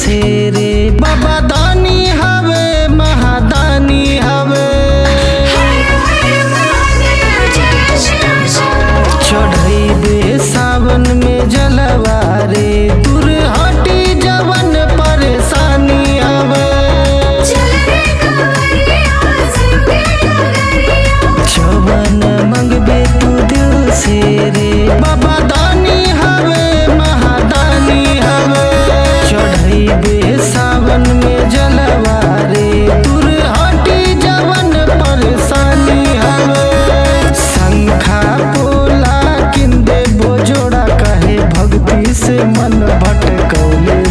से रे बाबा दानी हवे महादानी हवे चढ़ैबे सावन में जलवा रे दूर हटी जवन परेशानी हवे जवन मंगबे तू दिल से रे बाबा दानी हवे महादानी हवे चढ़ैबे सावन में जलवा रे दूर हटी जवन परेशानी हवे शंखा पोला किंदे बोजोड़ा कहे भक्ति से मन भटकौले